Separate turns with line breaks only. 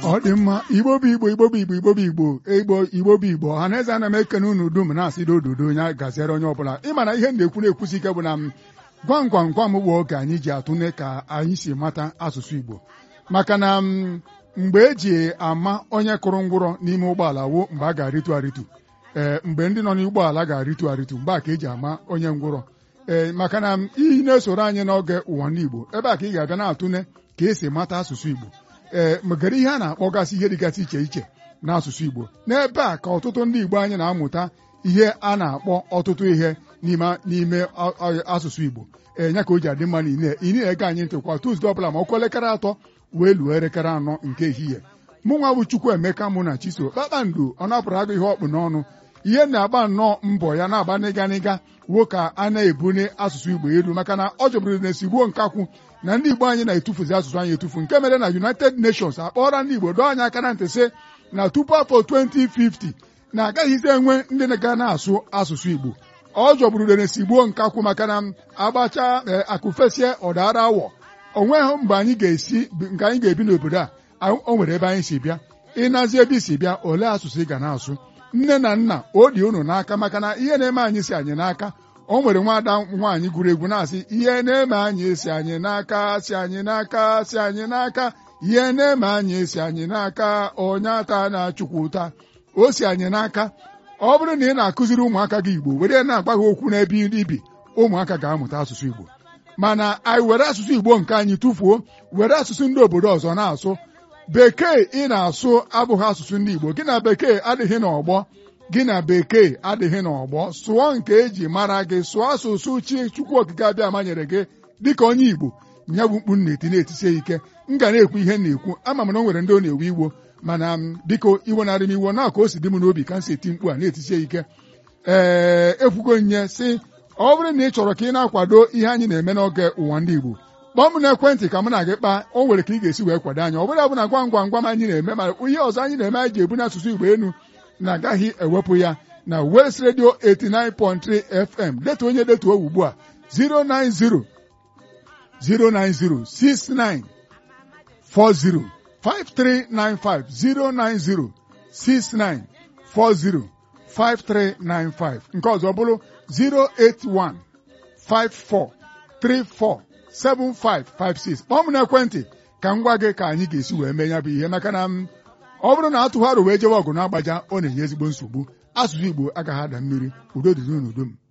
ọ dị mma igbo bụ igbo igbo bụ igbo igbo bụ igbo igbo igbo bụ igbo ọha na eze ana m ekene unu dum na-asị dododo onye gaziere onye ọbụla ịma na ihe m na-ekwu na-ekwusi ike bụ na m gwam gwam gwam bụ oge anyị ji atụle ka anyị si mata asụsụ igbo maka na mgbe eji ama onye kụrụ ngwụrọ n'ime ụgbọala wo mgbe a ga-arịtu arịtu ee mgbe ndị nọ n'ụgbọala ga-arịtu arịtu mgbe a ka eji ama onye ngwụrọ ee maka na iyi na-esoro anyị n'oge ụwa ndị igbo ebe a ka ị ga-abịa na-atụle ka esi mata asụsụ igbo ee magara ihe a na-akpọgasị ihe dịgasị iche iche n'asụsụ igbo n'ebe a ka ọtụtụ ndị igbo anyị na-amụta ihe a na-akpọ ọtụtụ ihe n'ime n'ime asụsụ igbo ee ya ka o ji adị mma na ị na-ege anyị ntị kwa tuzdee ọbụla ma ọkụ elekere atọ wee luo elekere anọ nke ehihie mụ nwa bụ chukwu emeka mụ na chiso kpakpando ọ napụrụ agụ ihe ọkpụ n'ọnụ ihe na-agba nnọọ mbọ ya na-agba n'ịga n'ịga wuo ka a na-ebuli asụsụ igbo elu maka na ọ jọbụrụ na esigbuo nkakwụ na ndị igbo anyị na-etufuzi asụsụ anyị etufu nke mere na united nations akpọọla ndị igbo dọọ anyị aka na ntị sị na tupu afọ 2050 na agaghịzi enwe ndị ga na-asụ asụsụ igbo ọ jọgburu na esigbuo nkakwụ maka na agbacha akụfesie ọdara awọ onweghị mgbe anyị ga-esi nke anyị ga-ebi n'obodo a o nwere ebe anyị si bịa ịnazi ebe isi bịa olee asụsụ ị ga na-asụ nne na nna o dị unu n'aka maka na ihe na-eme anyị si anyị n'aka o nwere nwaada nwaanyị gụrụ egwu na-asị ihe na-eme anyị si anyị n'aka si anyị n'aka si anyị n'aka ihe na-eme anyị si anyị n'aka onye ata na-achụkwa ụta o si anyị n'aka ọ bụrụ na ị na-akụziri ụmụaka gị igbo were na-agba ha okwu n'ebe ibi ụmụaka ga-amụta asụsụ igbo mana anyị were asụsụ igbo nke anyị tụfuo were asụsụ ndị obodo ọzọ na-asụ bekee ị na-asụ abụghị asụsụ ndị igbo gị na bekee adịghị n'ọgbọ gị na bekee adịghị n'ọgbọ sụọ nke eji mara gị sụọ asụsụ chi chukwu okike abịa manyere gị dịka onye igbo nya bụ mkpu na-eti na-etisie ike m ga na-ekwu ihe na-ekwu ama m na o nwere ndị ọ na-ewe iwo mana biko iwe narị m iwo na ka o si dị m n'obi ka m si eti mkpu a na-etisie ike ee ekwugo nye si ọ bụrụ na ị chọrọ ka ị na-akwado ihe anyị na-eme n'oge ụwa ndị igbo kpọọ m n'ekwentị ka m na gị kpaa o nwere ka ị ga-esi wee kwado anyị ọ bụla bụ na gwam gwam gwam anyị na-eme ma ihe ọzọ anyị na-eme anyị ji ebu n'asụsụ igbo elu na-agaghị ewepụ ya na West Radio 89.3 FM detuo onye detuo ugbu a 090 090 69 40 5395 090 69 40 5395 nke ọzọ bụrụ 081 54 34 7556 kpọọ m n'ekwentị ka m gwa gị ka anyị ga-esi wee mee ya bụ ihe maka na ọ bụrụ na atụgharụ wee jewe ọgụ na-agbaja ọ na-enye ezigbo nsogbu asụsụ Igbo agaghị ada mmiri udo dị n'udo m